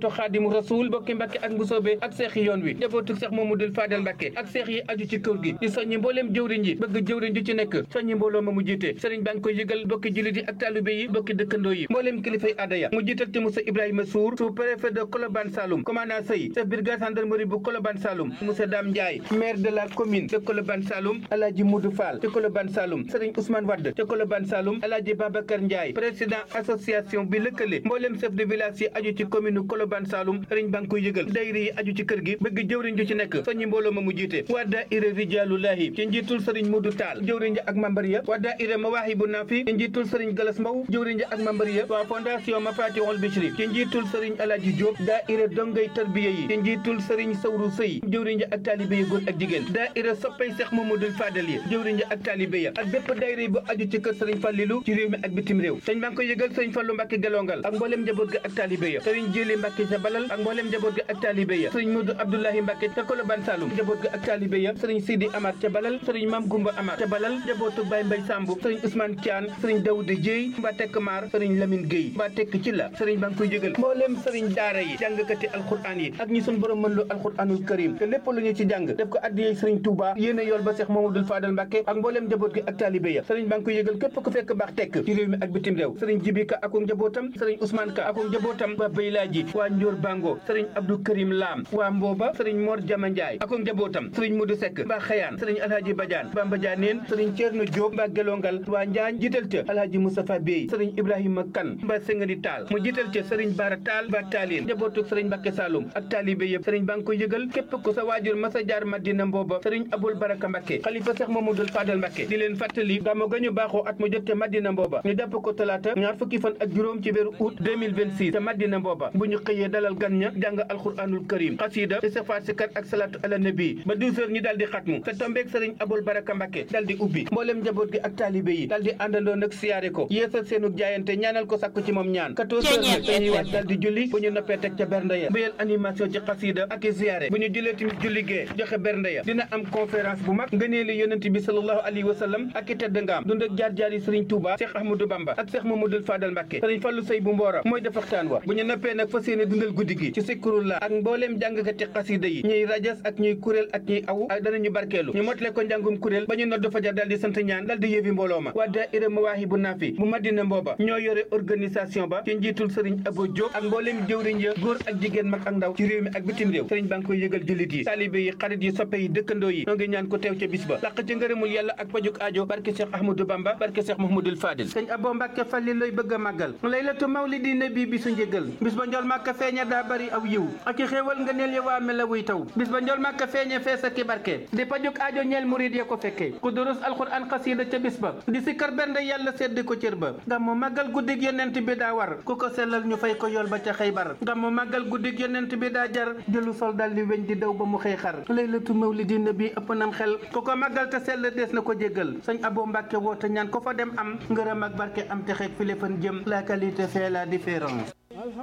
njabootu xaadimu rasul bokki mbàkke ak mbusoobe ak seex yi yoon wi njabootu seex mamadul fadal mbàkke ak seex yi aju ci kër gi di soññi mbooleem jëwriñ yi bëgg jëwriñ ju ci nekk soññi mbooloo ma mu jiite sëriñ baa ngi koy yëgal bokki jullit yi ak taalibe yi bokki dëkkandoo yi mbooleem kilifay aada ya mu jiital ci Moussa Ibrahima Sour sous préfet de Colobane Saloum commandant Sey chef brigade gendarmerie bu Colobane Saloum monsieur Dame Ndiaye maire de la commune de Colobane Saloum Alaaji Modou Fall te Colobane Saloum sëriñ Ousmane Wade te Colobane Saloum Alaaji Babacar Ndiaye président association bi lëkkale mbooleem chef de village yi aju ci commune Colobane Saloum sëriñ baa ngi koy yëgal dayri yi aju ci kër gi bëgg jëwriñ ju ci nekk soññi mbooloo ma mu jiite waa daayira Rijaalullahi ci njiitul sëriñ Modou Tall jëwriñ ja ak membre ya waa daayira Mawaahibu Nafi ci njiitul sëriñ Galas Mbow jëwriñ ja ak membre ya waa fondation Mafatihul Bichri ci njiitul sëriñ Alaaji Diop daayira dongay tarbiya yi ci njiitul sëriñ Sawru Sëy jëwriñ ja ak taalibe yi góor ak jigéen daayira soppay Seex Mamadul Fadal yi jëwriñ ja ak taalibe ya ak bépp daayira bu aju ci kër sëriñ Fallilu ci réew mi ak bitim réew sëñ baa ngi koy yëgal sëriñ Fallu Mbàkke Gelongal ak mbooleem njaboot ga ak taalibe ya sëriñ Jili Mbàkke ca Balal ak mbooleem njaboot ga ak taalibe ya sëriñ Modou Abdoulahi Mbàkke ca Colobane Saloum njaboot ga ak taalibe ya sëriñ Sidi Amar ca Balal sëriñ Mam Gumba Amar ca Balal njabootu Baye Mbay Sambu sëriñ Ousmane Thian sëriñ Dawuda Jéey mbaa tekk maar sëriñ Lamine Gueye mbaa tekk ci la sëriñ baa ngi koy yëgal mbooleem sëriñ daara yi jàngkati alquran yi ak ñi sun borom mën lu alquranul karim te lépp lu ñu ci jàng def ko addiyee sëriñ Touba yéene yool ba Seex Mamadul Fadal Mbàkke ak mbooleem njaboot gi ak taalibe ya sëriñ baa ngi koy yëgal képp ku fekk baax tekk ci réew mi ak bitim réew sëriñ Jibi Ka ak njabootam sëriñ Ousmane Ka ak njabootam waa Baylaaji waa Njoor Bango sëriñ Abdou Karim Lam waa Mbooba sëriñ Mor Jama Njaay ak njabootam sëriñ Modou Seck mbaa Xayaan sëriñ Alhaji Badiane mbaa Mbadianeen sëriñ Ceerno Diop mbaa Gelongal waa Njaañ jiital ca Alhaji Moustapha Bey sëriñ Ibrahima Kan mbaa Sengani Taal mu jiital ca sëriñ Bara Taal mbaa Taalin njabootu sëriñ Mbàkke Saloum ak taalibe yëpp sëriñ baa ngi koy yëgal képp ku sa waajur masa jaar Madina Mbooba sëriñ Abul Baraka Mbàkke xalifa Seex Mamadul Fadal Mbàkke di leen fàttali gàmmu ga ñu baaxoo at mu jot ca Madina Mbooba ñu jàpp ko talaata ñaar fukki fan ak juróom ci weeru août 2026 ca Madina Mbooba bu ñu xëyee dalal gan ña jàng alquranul karim xasida istighfar sikar ak salatu ala nabi ba 12 heures ñi daal di xatmu te tombeeg sëriñ Abul Baraka Mbàkke daal di ubbi mbooleem njaboot gi ak taalibe yi daal di àndandoo nag siyaare ko yeesal seenu jaayante ñaanal ko sàkku ci moom ñaan 14 heures nag dañuy waat daal di julli bu ñu noppee teg ca bernde ya mbéyal animation ci xasida ak i siyaare bu ñu jullee tamit julli gee joxe bernde ya dina am conférence bu mag ngëneeli yonent bi sallallahu alayhi wa sallam ak i tedd ngaam dund ak jaar-jaar yi sëriñ Touba Cheikh Ahmadou Bamba ak Cheikh Mamadou Fadal Mbàkke sëriñ Fallu Sey bu Mboora mooy def waxtaan wa bu ñu noppee nag fas yéene dundal guddi gi ci sikurullah ak mbooleem jàngkati xasida yi ñuy rajas ak ñuy kuréel ak ñuy aw ak danañu barkeelu ñu motale ko njàngum kuréel ba ñu noddu fajar dal di sant ñaan dal di yëfi mbooloo ma waa daayira Mawaahibu Naafi bu Madina Mbooba ñoo yore organisation ba ci njiitul sëriñ Abo Diop ak mbooleem jëwriñ ya góor ak jigéen mag ak ndaw ci réew mi ak bitim réew sëriñ baa ngi koy yëgal jullit yi taalibe yi xarit yi soppe yi dëkkandoo yi ñoo ngi ñaan ko teew ca bis ba làq ci ngërëmul yàlla ak pajuk aajo barke Cheikh Ahmadou Bamba barke Cheikh Mouhamadoul Fadil sëñ Abo Mbàkke Falli looy bëgg a màggal laylatu mawlidi nabi bi su njëgal bis ba njol màkka feeña daa bari aw yiw ak i xéewal nga neel ya waa mela wuy taw bis ba njol màkka feeña fees ak i barke di pajuk aajo ñeel murid ya ko fekkee ku durus alxuraan xasiida ca bis ba di si kar bernde yàlla sedd ko cër ba gàmmu màggal guddig yonent bi daa war ku ko sellal ñu fay ko yool ba ca xëybar gàmmu màggal guddig yonent bi daa jar jëlu sol dal di weñ di daw ba mu xëy xar laylatu mawlidi nabi ëpp nam xel ku ko màggal te sell dees na ko jéggal sëñ Abo Mbàkke woote ñaan ko fa dem am ngërëm ak barke am te xeeg file fan jëm la qualité fait la différence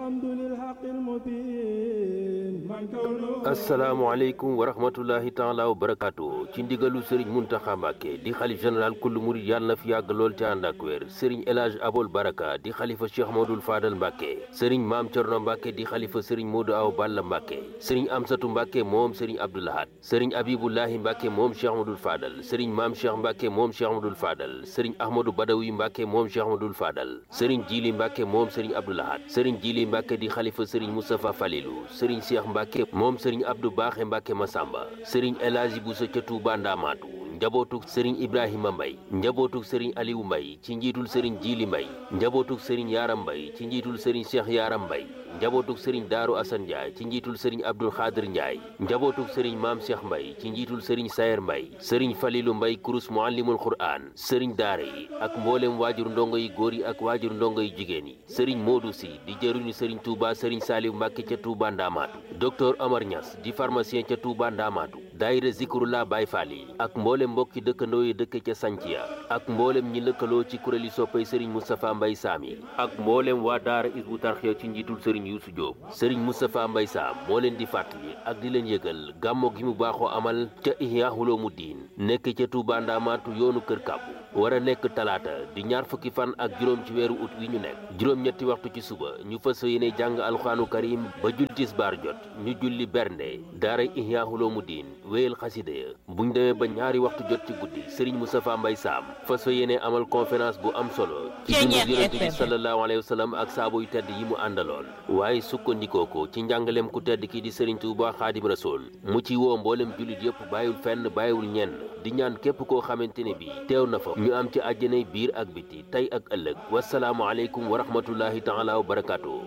asalaamaaleykum wa rahmatullahi taala wa barakaatu ci ndigalu sëriñ Muntaxa Mbàkke di xalif général kullu murid yàlla na fi yàgg lool te ànd ak wér sëriñ El Hadj Abol Baraka di xalifa Cheikh Modou Fadal Mbàkke sëriñ Maam Cerno Mbàkke di xalifa sëriñ Modou Aw Balla Mbàkke sëriñ Amsatu Mbàkke moom sëriñ Abdoulahat sëriñ Abibullahi Mbàkke moom Cheikh Modou Fadal sëriñ Maam Cheikh Mbàkke moom Cheikh Modou Fadal sëriñ Ahmadou Badawi Mbàkke moom Cheikh Modou Fadal sëriñ Jili Mbàkke moom sëriñ Abdoulahat sëriñ Jili Mbàkke di xalifa sëriñ Moustapha Falilou sëriñ Cheikh Mbàkke moom sëriñ Abdou Baaxe Mbàkke Masamba sëriñ El Hadji Bousso ca Touba Ndamaatu njabootuk sëriñ Ibrahima Mbay njabootuk sëriñ Aliou Mbay ci njiitul sëriñ Jili Mbay njabootuk sëriñ Yaram Mbay ci njiitul sëriñ Cheikh Yaram Mbay njabootuk sëriñ Daaru Asan Njaay ci njiitul sëriñ Abdul Xaadir Njaay njabootuk sëriñ Maam Cheikh Mbay ci njiitul sëriñ Sayer Mbay sëriñ Falilu Mbay kurus muallimul Qur'aan sëriñ daara yi ak mboolem waajur ndongo yi góor yi ak waajur ndongo yi jigéen yi sëriñ Moodu Si di jëruñu sëriñ Touba sëriñ Saaliw Mbàkke ca Touba Ndaamaatu docteur Omar Niass di pharmacien ca Touba Ndaamaatu daayira Zikrullah Baay Faal yi ak mboolem mbokki dëkkandoo yi dëkk ca Sanciya ak mboolem ñi lëkkaloo ci kuréeli soppay sëriñ Moustapha Mbay Saam yi ak mboolem waa daara Isbu Tarxiya ci njiitul sëriñ Yuusu Jóob sëriñ Moustapha Mbay Saam moo leen di fàttali ak di leen yëgal gàmmo gi mu baaxoo amal ca Ihya Ulumuddin nekk ca Touba Ndaamaatu yoonu Kër Kàbbu war a nekk talaata di ñaar fukki fan ak juróom ci weeru ut wi ñu nekk juróom-ñetti waxtu ci suba ñu fas yéene jàng alxuraanu karim ba jul tisbaar jot ñu julli bernde daara Ihya Ulumuddin wéyal xasida ya buñ demee ba ñaari waxtu jot ci guddi sëriñ Moustapha Mbay Saam fas yéene amal conférence bu am solo ci dundu yonent bi sallallahu alayhi wa sallam ak saabu yu tedd yi mu àndaloon waaye sukkandikoo ko ci njàngaleem ku tedd ki di sëriñ Tuuba Xaadim Rasul mu ci woo mboolem jullit yëpp bàyyiwul fenn bàyyiwul ñenn di ñaan képp koo xamante ne bi teew na fa ñu am ci àjjanay biir ak biti tey ak ëllëg wasalaamu aleykum wa rahmatullahi taala wa barakaatu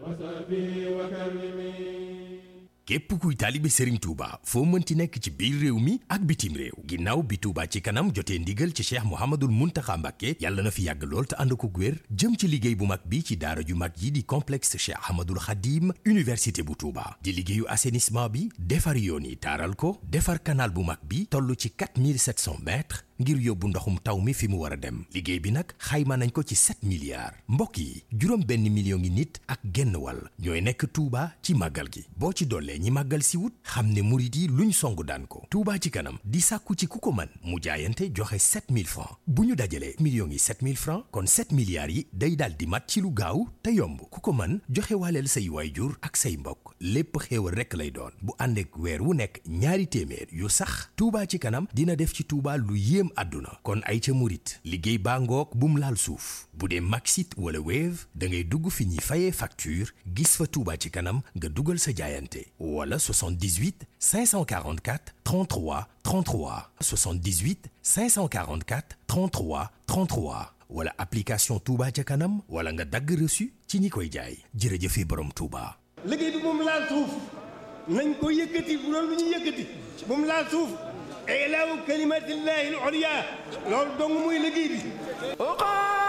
képp kuy taalibe Serigne Touba foo mënti nekk ci biir réew mi ak bitim réew ginnaaw bi Touba ci kanam jotee ndigal ci Cheikh Mouhamadul Mountakha Mbacké yàlla na fi yàgg lool te ànd ko wér jëm ci liggéey bu mag bi ci daara ju mag yi di complexe Cheikh Ahmadul Khadim université bu Touba di liggéeyu assainissement bi defar yoon yi taaral ko defar canal bu mag bi toll ci 4700 mètres ngir yóbbu ndoxum taw mi fi mu war a dem liggéey bi nag xayma nañ ko ci 7 milliards mbokk yi juróom benn million ngi nit ak genn wàll ñooy nekk Touba ci màggal gi boo ci dollee ñi màggal si wut xam ne murit yi luñ songu daan ko Touba ci kanam di sàkku ci ku ko mën mu jaayante joxe 7000 francs bu ñu dajalee millions yi 7000 francs kon 7 milliards yi day daal di mat ci lu gaaw te yomb ku ko mën joxe waaleel say waayjur ak say mbokk lépp xéewal rekk lay doon bu ànd ak weer wu nekk ñaari téeméer yu sax Touba ci kanam dina def ci Touba lu yéem àdduna kon ay ca murit liggéey baa ngoog bum laal suuf bu dee Maxit wala Wave da ngay dugg fi ñuy fayee facture gis fa Touba ci kanam nga dugal sa jaayante wala 78 544 33 33 78 544 33 33 wala application Touba ca kanam wala nga dagg reçu ci ñi koy jaay jërëjëfe borom Touba. liggéey bi moom laal suuf nañ ko yëkkati bu doon lu ñu yëkkati moom laal suuf ilaahu kalimatillahi al-ulya loolu dong muy liggéey bi